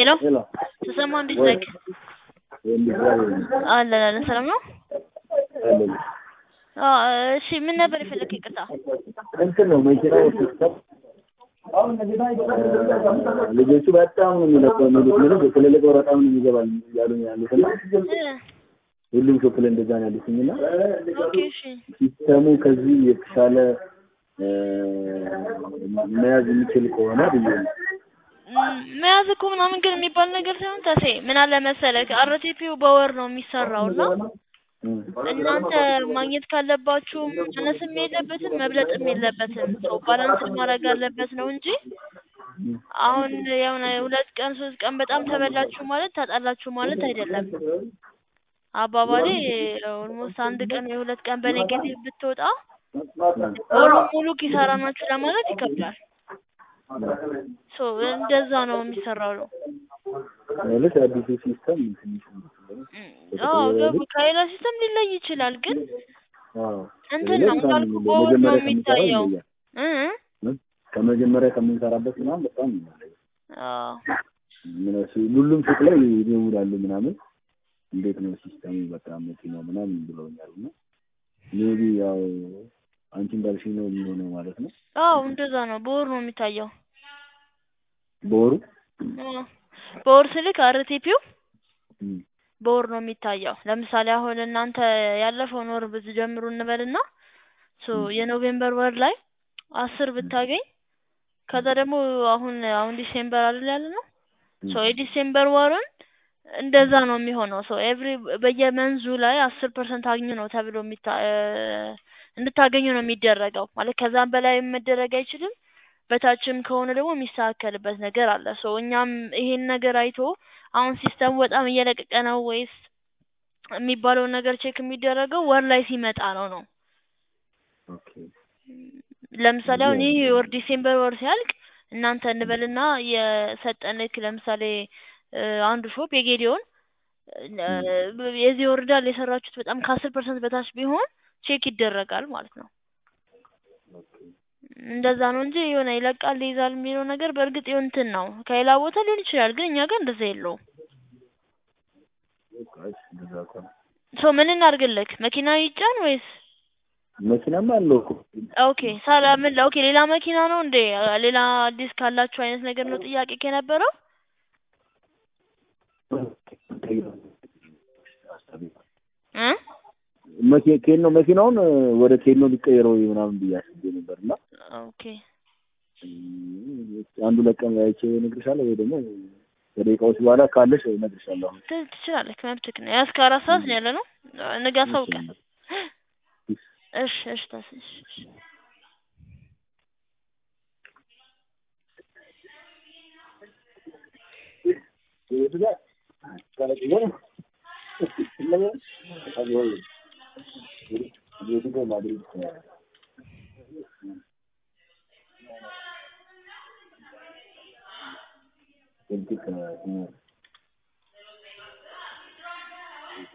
ሄሎ ሄሎ ተሰማ እንዴት ወይ ነህ? የሚባል አለን አለን ሰላም ነው? አለኝ አዎ እሺ ምን ነበር የፈለግህ? ይቅርታ እንትን ነው መኪናው ሲስተም ልጆቹ በጣም ነው የሚለቀው የሚሉት ምንም ስለለቀው በጣም ነው የሚገባል እያሉኝ ያሉት እና እ ሁሉም ሾፕ ላይ እንደዛ ነው ያሉትኝ እና ኦኬ እሺ ሲስተሙ ከዚህ የተሻለ እ መያዝ የሚችል ከሆነ ብዬ ነው። ም- መያዝ እኮ ምናምን ግን የሚባል ነገር ሳይሆን ተሴ ምን አለ መሰለህ አርቲፒው በወር ነው የሚሰራው እና እም። እናንተ ማግኘት ካለባችሁ መነስም የለበትም መብለጥም የለበትም ሰው ባላንስ ማድረግ አለበት ነው እንጂ አሁን የሆነ ሁለት ቀን ሶስት ቀን በጣም ተበላችሁ ማለት ታጣላችሁ ማለት አይደለም። አባባሌ ኦልሞስት አንድ ቀን የሁለት ቀን በኔጌቲቭ ብትወጣ ወሩ ሙሉ ኪሳራ ናችሁ ለማለት ይከብዳል። ሶ እንደዛ ነው የሚሰራው ነው። ማለት አዲሱ ሲስተም ትንሽ እም፣ አዎ ገቡ ከሌላ ሲስተም ሊለይ ይችላል ግን አዎ እንትን ነው በጣም እንዳልኩ በወር ነው መጀመሪያ ከምንሰራው የሚታየው። ይለያል። እ ከመጀመሪያ ከምንሰራበት ምናምን በጣም ይለያል። አዎ ምን እሱ ሁሉም ሱቅ ላይ ይደውላሉ ምናምን እንዴት ነው ሲስተሙ በጣም መኪናው ምናምን ብለውኛል እና ሜቢ ያው አንቺ እንዳልሽኝ ነው የሚሆነው ማለት ነው አዎ እንደዛ ነው በወር ነው የሚታየው። በወሩ አዎ በወር ስልክ አርቲፒው እም፣ በወር ነው የሚታየው። ለምሳሌ አሁን እናንተ ያለፈውን ወር ብትጀምሩ እንበልና ሶ የኖቬምበር ወር ላይ አስር ብታገኝ ከዛ ደግሞ አሁን አሁን ዲሴምበር አይደል ያለ ነው ሶ የዲሴምበር ወርን እንደዛ ነው የሚሆነው። ሶ ኤቭሪ በየመንዙ ላይ አስር ፐርሰንት አግኙ ነው ተብሎ የሚታ እ እንድታገኙ ነው የሚደረገው። ማለት ከዛም በላይ መደረግ አይችልም። በታችም ከሆነ ደግሞ የሚስተካከልበት ነገር አለ። ሶ እኛም ይሄን ነገር አይቶ አሁን ሲስተሙ በጣም እየለቀቀ ነው ወይስ የሚባለውን ነገር ቼክ የሚደረገው ወር ላይ ሲመጣ ነው ነው። ኦኬ ለምሳሌ አሁን ይህ ወር ዲሴምበር ወር ሲያልቅ እናንተ እንበልና የሰጠንክ ለምሳሌ እ አንዱ ሾፕ የጌዲዮን እ የዚህ ወር እንዳለ የሰራችሁት በጣም ከአስር ፐርሰንት በታች ቢሆን ቼክ ይደረጋል ማለት ነው። እንደዛ ነው እንጂ የሆነ ይለቃል ይይዛል የሚለው ነገር በእርግጥ የሆነ እንትን ነው ከሌላ ቦታ ሊሆን ይችላል፣ ግን እኛ ጋር እንደዛ የለውም። በቃ እሺ፣ እንደዛ ከሆነ ሶ ምን እናድርግልክ? መኪና ይጫን ወይስ? መኪናማ አለው እኮ ኦኬ ሳላ ምን ኦኬ ሌላ መኪና ነው እንዴ? ሌላ አዲስ ካላችሁ አይነት ነገር ነው ጥያቄ ከነበረው? እ መኪ- ኬኖ መኪናውን ወደ ኬኖ ሊቀየረው ምናምን ብዬ አስቤ ነበር እና ኦኬ አንዱ ለቀን አይቼ እነግርሻለሁ ወይ ደግሞ ከደቂቃዎች በኋላ ካለሽ እነግርሻለሁ። አሁን ት- ትችላለህ፣ መብትክ ነው። እስከ አራት ሰዓት ነው ያለ ነው። ነገ አሳውቀን። እሺ እሺ ታስ እሺ እሺ Thank you.